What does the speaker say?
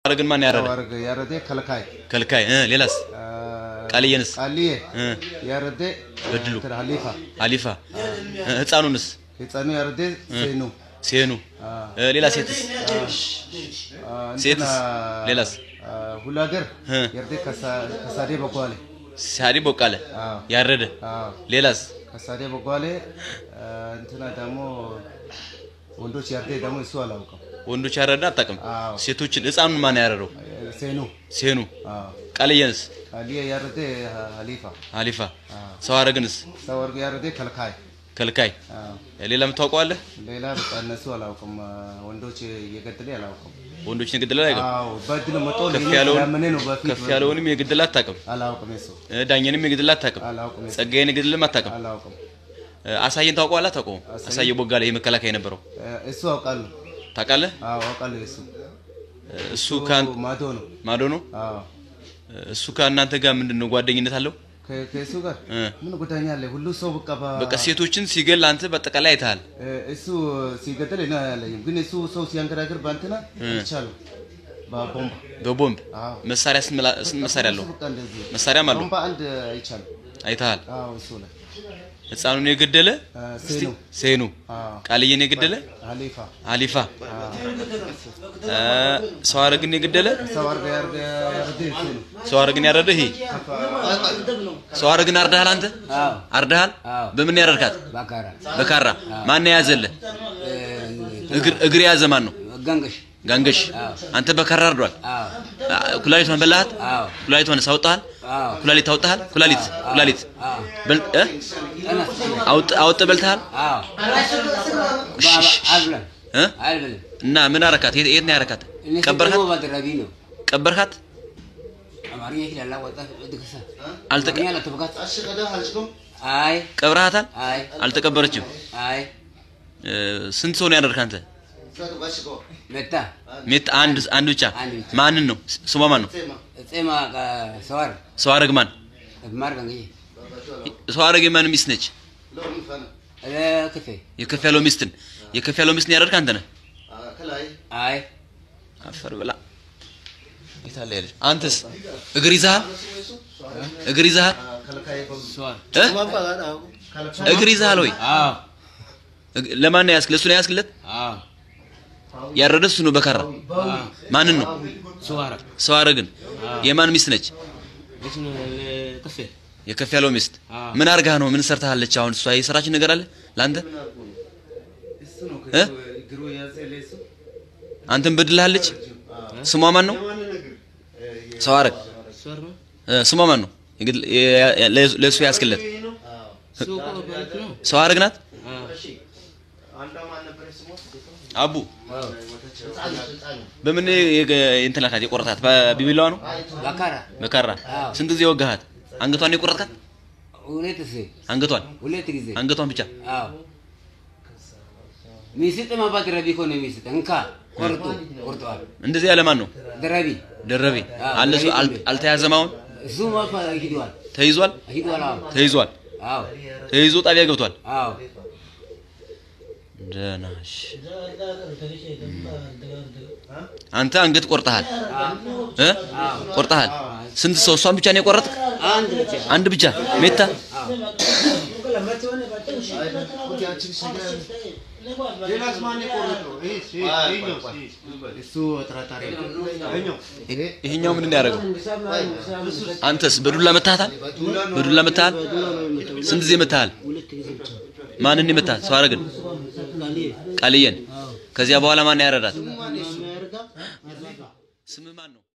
አረግን ማን ያረደ? ተዋርግ ያረደ ከልካይ ከልካይ እ ሌላስ አ፣ ቃልየንስ ቃልዬ እ ያረደ በድሉ እንትን ሀሊፋ አሊፋ እ ህፃኑንስ ህፃኑ ያረደ ሴኑ ሴኑ አ፣ እ ሌላ ሴትስ አ፣ ሴትስ? እንትና፣ ሌላስ? አ፣ ሁሉ ሀገር እ ያረደ ከሳ- ከሳዴ በጓሌ ሳዲ ቦቃለ አዎ ያረደ አዎ ሌላስ ከሳዴ በጓሌ አ፣ እንትና ደግሞ ወንዶች ያረደ ደግሞ እሱ አላውቅም ወንዶች ያረደ አታውቅም። አዎ ሴቶችን ህፃኑን ማን ያረደው? ሴኑ ሴኑ አዎ ቃልየንስ ቃልዬ ያረደ ሀሊፋ አሊፋ አዎ ሰው አረግንስ ተዋርግ ያረደ ከልካይ ከልካይ አዎ ሌላ የምታውቀዋለህ? ሌላ በቃ እነሱ አላውቅም። ወንዶች እየገደለ አላውቅም። ወንዶችን የግድላ አይገባ አዎ በድል መጦ ከፍ ለኔ ያለውን ያመነ ነው በፊት ከፍ ያለውንም የግድላ አታውቅም። አላውቅም። እሱ እ ዳኘንም የግድላ አታውቅም። አላውቅም። እሱ ጸጋዬን የግድልም አታውቅም። አላውቅም። እ አሳየን ታውቀዋለህ? አታውቀውም? አሳየ ቦጋለ ይሄ መከላከያ የነበረው እ፣ እሱ አውቃለሁ። ታውቃለህ? አዎ አውቃለሁ። እሱ እ እሱ ከአን ማዶ ነው። ማዶ ነው። አዎ እ እሱ ከእናንተ ጋር ምንድን ነው ጓደኝነት አለው? ከ- ከእሱ ጋር እ ምን ጉዳኛ አለ? ሁሉ ሰው በቃ በ- በቃ ሴቶችን ሲገል አንተ በአጠቃላይ አይተሃል። እ፣ እሱ ሲገደል እኔ አላለኝም፣ ግን እሱ ሰው ሲያንገራግር በእንትና ይቻሉ በቦምባ በቦምብ አዎ መሳሪያ ስንት መላ- ስንት መሳሪያ አለው? እሱ በቃ እንደዚህ መሳሪያም አለው። ቦምባ አንድ አይቻሉ። አይተሃል። አዎ እሱ ላይ ህፃኑን የገደለ እ፣ ሴኑ ሴኑ፣ አዎ ቃልዬን የገደለ ሀሊፋ አሊፋ፣ እ ሰው አረግን የገደለ ሰው አርገ ያርገ ያርደ እሱ ነው። ሰው አረግን ያረደ ይሄ ሰው አረግን አርደሃል። አንተ አዎ አርደሃል። አዎ በምን ያረድካት? ባካራ በካራ ማን የያዘልህ? እግር እግር የያዘ ማን ነው? ገንገሽ ጋንገሽ። አንተ በካራ አርዷል። አዎ አ- ኩላሊቷን በላሃት? አዎ ኩላሊቷን አውጥተሃል? አዎ ኩላሊት አውጥተሃል? ኩላሊት ኩላሊት አዎ በል እ? ጠናስ አውጥ አውጥ በልተሃል? አዎ እሺ፣ እሺ፣ እሺ። አልብለን እ? አልብለን እና ምን አረካት? የት የት ነው ያረካት? እኔ ቀበርካት? ደግሞ ባልደረቢ ነው ቀበርካት? አማርኛ ይችላል ወጣ ድግሳ አልተቀ አልተኛ ለተበካት አይ ቀብረሃታል? አይ አልተቀበረችም። አይ እ፣ ስንት ሰው ነው ያደርክ አንተ? መታ ሜት አንድ አንድ ብቻ። አንድ ብቻ። ማንን ነው? ስሟ ማን ነው? ጼማ ሰዋር ሰው አረግ ማን? ማር ገንገ ሰው አረግ የማን ሚስት ነች? ክፌ የከፍ ያለው ሚስትን የከፍ ያለው ሚስትን ያደርክ አንተ ነህ። አይ አፈር ብላ የታለ ያለች? አንተስ እግር ይዘሃል? እግር ይዘሃል? ሰዋር እ? እግር ይዘሃል ወይ? አዎ እግ- ለማን ነው ያስክ? ለሱ ነው ያስክለት? አዎ ያረደ እሱ ነው በካራ። ማንን ነው? ሰዋር ሰው አረግን የማን ሚስት ነች? እሱ ክፌ የከፍ ያለው ሚስት አዎ። ምን አርጋ ነው? ምን ሰርታለች? አሁን እሷ የሰራች ነገር አለ ለአንተ? እሱ ነው እ? እግሩ የያዘ ለእሱ አንተን በድልሃለች? ስሟ ማን ነው? ሰው አረግ ሰዋር ነው እ፣ ስሟ ማን ነው? የግል- የ- የ- ለሱ- ለሱ ያስክለት ሱቁ በልክ ነው ሰው አረግ ናት። አዎ አቡ በምን የገ- እንትን ላካት የቆረጣት? በቢቢላዋ ነው ባካራ በካራ። አዎ። ስንት ጊዜ ወጋሃት? አንገቷን ነው የቆረጥካት? ሁለት ጊዜ አንገቷን ሁለት ጊዜ አንገቷን ብቻ አዎ ሚስጥ ማባት ረቢ እኮ ነው ሚስጥ እንካ ቆርጡ ቆርጠዋል እንደዚህ ያለ ማን ነው? ደረቢ ደረቤ አዎ፣ አለ እሱ አል- ደረቤ። አልተያዘም። አሁን እሱ ማፋ ሂዷል ተይዟል። ሂዷል አዎ ተይዟል። አዎ ተይዞ ጣቢያ ገብቷል። አዎ ደህና እሺ። አንተ አንገት ቆርጠሃል እ ቆርጠሃል። ስንት ሰው? እሷን ብቻ ነው የቆረጥክ? አንድ ብቻ አንድ ብቻ ሜታ እሱ ጥራጣሪ ነው። ይሄኛው ምንድን ነው ያደረገው? አንተስ በዱላ መታሃታል? በዱላ መታሃል? ስንት ጊዜ መታሃል? ማንን መታሃል? ሰው አረግን ቃልየን። ከዚያ በኋላ ማን ያረዳት? ስም ማን ነው?